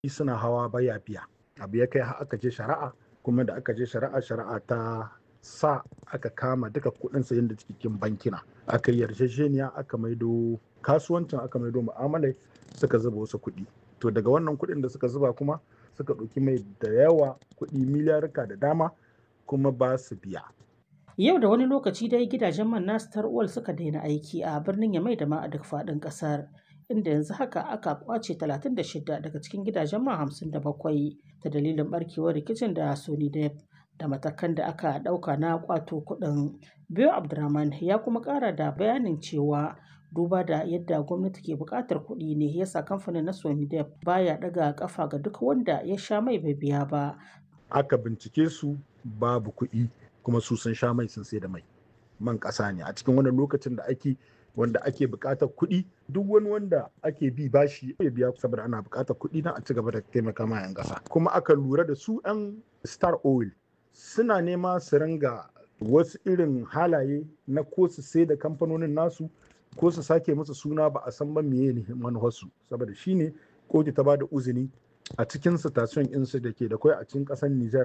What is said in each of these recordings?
suna hawa baya biya abu ya kai har aka je shari'a kuma da aka je shari'a shari'a ta sa aka kama duka kuɗin sayan da cikin bankina aka yi yarjejeniya aka maido kasuwancin aka maido mu'amalai suka zuba wasu kuɗi to daga wannan kuɗin da suka zuba kuma suka ɗauki mai da yawa kuɗi miliyarka da dama kuma ba su biya Yau da wani lokaci dai gidajen man nasu tarwal suka daina aiki a birnin Yamai da ma a duk faɗin ƙasar. Inda yanzu haka aka kwace 36 daga cikin gidajen man 57 ta dalilin barkewar rikicin da Sony Dep da matakan da aka ɗauka na kwato kuɗin. Biyo Abdurrahman ya kuma ƙara da bayanin cewa duba da yadda gwamnati ke buƙatar kuɗi ne yasa kamfanin na Sony Dep baya ɗaga ƙafa ga duk wanda ya sha mai bai biya ba. aka bincike su babu kuɗi kuma su sun sha mai sun sai da mai man ƙasa ne a cikin wannan lokacin da ake wanda ake buƙatar kuɗi duk wani wanda ake bi bashi ya biya saboda ana buƙatar kuɗi na a ci gaba da taimaka ma 'yan ƙasa kuma aka lura da su 'yan star oil suna nema su ringa wasu irin halaye na ko su sai da kamfanonin nasu ko su sake musu suna ba a san ba meye ne manufarsu saboda shine kotu ta ba da uzini a cikin station insu da ke da kwai a cikin ƙasar Nijar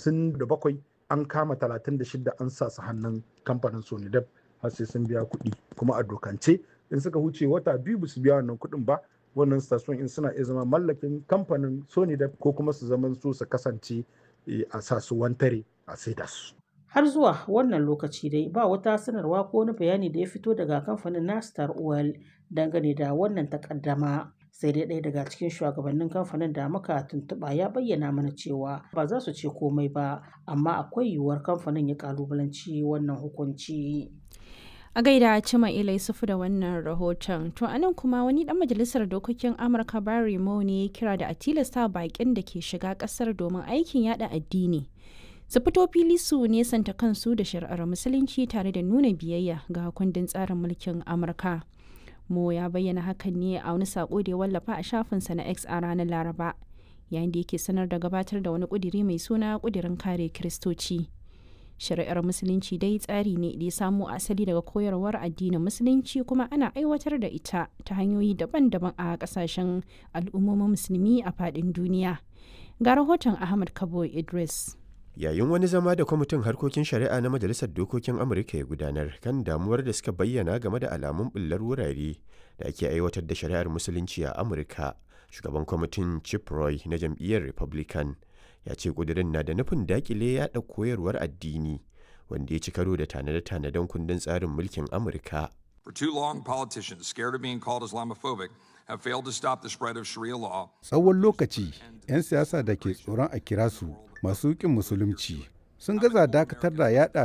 57 an kama 36 an sa su hannun kamfanin Sonidep har sai sun biya kuɗi kuma a dokance in suka huce wata biyu ba su biya wannan kuɗin ba wannan station in suna iya zama mallakin kamfanin Sonidep ko kuma su zama su su kasance a sa su wantare a saida su. Har zuwa wannan lokaci dai ba wata sanarwa ko wani bayani da ya fito daga kamfanin na Star Oil dangane da wannan takaddama. sai dai ɗaya daga cikin shugabannin kamfanin da muka tuntuɓa ya bayyana mana cewa ba za su ce komai ba amma akwai yiwuwar kamfanin ya kalubalanci wannan hukunci. a gaida cima ilai sufu da wannan rahoton to anan kuma wani dan majalisar dokokin amurka barry mo ne ya kira da a tilasta bakin da ke shiga kasar domin aikin yada addini su fito fili su nesanta kansu da shari'ar musulunci tare da nuna biyayya ga kundin tsarin mulkin amurka Mo ya bayyana hakan ne a wani sako da ya wallafa a shafinsa na X a ranar Laraba, yayin da yake sanar da gabatar da wani kudiri mai suna kudirin kare Kiristoci. Shari'ar Musulunci dai tsari ne da ya samo asali daga koyarwar addinin Musulunci kuma ana aiwatar da ita ta hanyoyi daban-daban a kasashen al'ummomin musulmi a faɗin duniya. Ga rahoton Ahmad Kabo Idris. yayin wani zama da kwamitin harkokin shari'a na majalisar dokokin amurka ya gudanar kan damuwar da suka bayyana game da alamun bullar wurare da ake aiwatar da shari'ar musulunci a amurka shugaban kwamitin chip roy na jam'iyyar republican ya ce kudirin na da nufin dakile yada koyarwar addini wanda ya ci karo da tanade-tanaden kundin tsarin mulkin amurka For too long, politicians scared of being called Islamophobic have failed to stop the spread of Sharia law. Tsawon lokaci, 'yan siyasa da ke tsoron a kira su masu ƙin musulunci sun gaza dakatar da yada